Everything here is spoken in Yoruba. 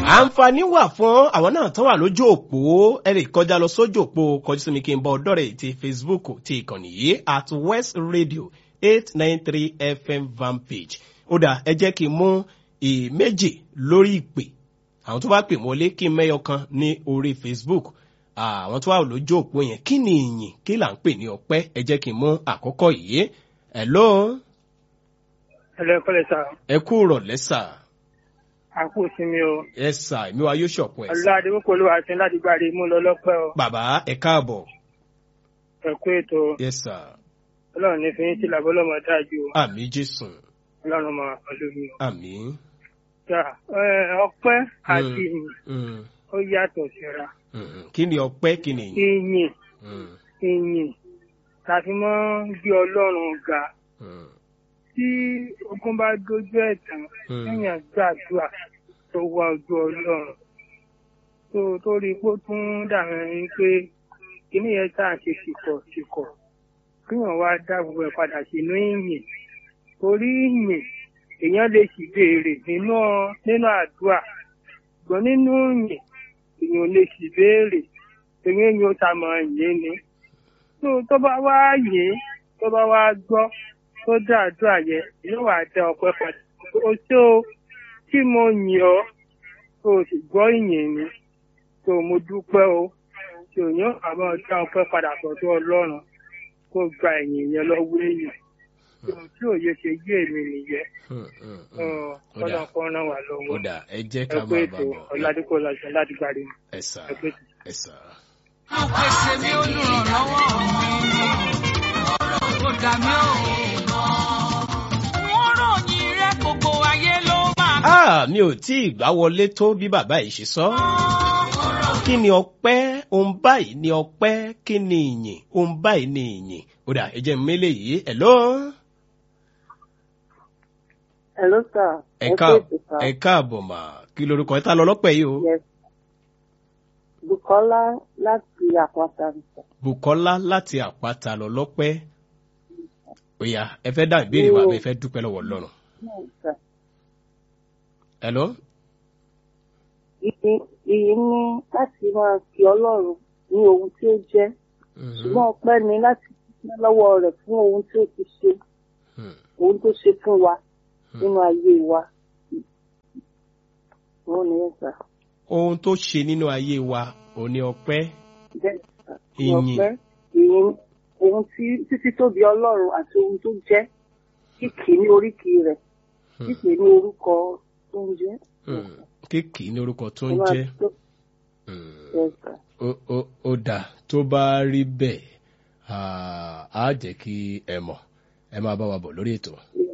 àǹfààní wà fún àwọn náà tó wà lójú òpó ẹ lè kọjá lọ sójú òpó kọjú sí mi kí n bọ ọdọ rẹ ti facebook ti ìkànnì yìí at west radio eight nine three fm van page ó dà ẹ jẹ́ kí n mú ìméjì lórí ìpè àwọn tó bá pè wọlé kí n mẹ́yọ kan ní orí facebook àwọn tó wà lójú òpó yẹn kí ni ìyìn kí là ń pè ní ọpẹ́ ẹ jẹ́ kí n mú àkọ́kọ́ yìí hello ẹlẹ́kọ́lẹ̀ sá ẹ kú rọ̀lẹ́ sà àkó sinmi o ẹ sà èmi wa yóò ṣọ̀pọ̀ ẹ̀ sà ọlọ́dẹ púpọ̀ ló wà sí láti gbàdé mú lọ lọ́pẹ́ o bàbá ẹ káàbọ̀ ẹ̀kú ètò yẹ sà ọlọ́run ní fi ń sílẹ̀ bọ́lọ́mọ dájú o àmì jésù ọlọ́run máa pẹ̀lú mi o. àmì. Yà, ẹ, ọpẹ́ àti ìyìn Mm, ó yàtọ̀ síra mm, kí ni ọpẹ́ kí ni ìyìn. ìyìn Mm, ìyìn tàbí mọ́ gbé ọlọ́run ga mm, tí ogun bá dojú ẹ̀ tán Mm. èèyàn gbàdúrà tó wá ojú ọlọ́run tó tó rí i pé ó tún dàbí ẹni pé kíní yẹn tá à ń ṣe tìkọ̀ tìkọ̀ kíyàn wá dá gbogbo ẹ̀ padà sínú ìyìn torí ìyìn èèyàn lè sì béèrè nínú nínú àdúrà ṣùgbọ́n nínú ìyìn èèyàn ò lè sì béèrè èèyàn èèyàn ó ta mọ̀ yín ni tó tó bá wá yìn tó bá wá gbọ́ tó dá àdúrà yẹn yóò wá dá ọpẹ́ padà o tó tí mo yìn ọ́ tó o sì gbọ́ ìyìn mi tó mo dúpẹ́ o tí ò yàn àmọ́ dá ọpẹ́ padà sọ́dọ̀ ọlọ́run kó gba ìyìn yẹn lọ́wọ́ èèyàn tó tí òye ṣe yé èmi nìyẹn mm, mm, mm. Ọ̀, Ó dà. kọ́nà kan ràn wá lọ́wọ́ ó dà ẹ jẹ́ ẹ ká pé máa ètò bá bọ̀ ọ̀làdínkù ọ̀làjọ láti gbàdé ẹ sà ẹ pé ètò. ẹ sà. Pèsè mi olùrànlọ́wọ́ mi. Kò dà mí o. Wọ́n ròyìn rẹ̀ gbogbo ayé ló máa Ah, mi ò tí ì gbá wọlé tó bí bàbá yìí ṣe sọ. kí ni ọpẹ́ ohun báyìí ni ọpẹ́ kí ni ìyìn ohun báyìí ni ìyìn. ó dà ẹ jẹ́ mi mélé yìí ẹ̀ ló. Hello, sir. ẹ Ẹ ká kú ètò, sir. ẹ káàbọ̀ mà kí lorúkọ ẹ ta lọ lọ́pẹ́ yìí o. Yes. Bukola láti àpáta nìkan. bukola láti àpáta lọ lọ́pẹ́. òyà ẹ fẹ́ dá ìbéèrè wa Yo. àbẹ fẹ́ dúpẹ́ lọ́wọ́ ọlọ́run. Sir. ẹ lọ. Ìyìn ìyìn ni láti máa fi Ọlọ́run ní ohun tí ó jẹ́. Ṣùgbọ́n ọpẹ́ ni láti dúpẹ́ lọ́wọ́ rẹ̀ fún ohun tí ó ti ṣe, ohun tó ṣe fún wa nínú ayé wa. Wọ́n ní ẹ̀ sà. ohun tó ṣe nínú ayé wa ò ní ọpẹ́. Bẹ́ẹ̀ sà. Ní Ìyìn. ọpẹ́, ìyìn ohun tí títí tóbi Ọlọ́run àti ohun tó jẹ́. Kíkì ní oríkì rẹ̀. Kíkì ní orúkọ tó ń jẹ́. kéèkì ní orúkọ tó ń Ẹ máa jẹ́. dúpẹ́. Mm. Yes, sir. ó ó- ó dà tó bá rí bẹ́ẹ̀ ah, á jẹ́ kí ẹ mọ̀ ẹ máa bá wa bọ̀ lórí ètò. Yes,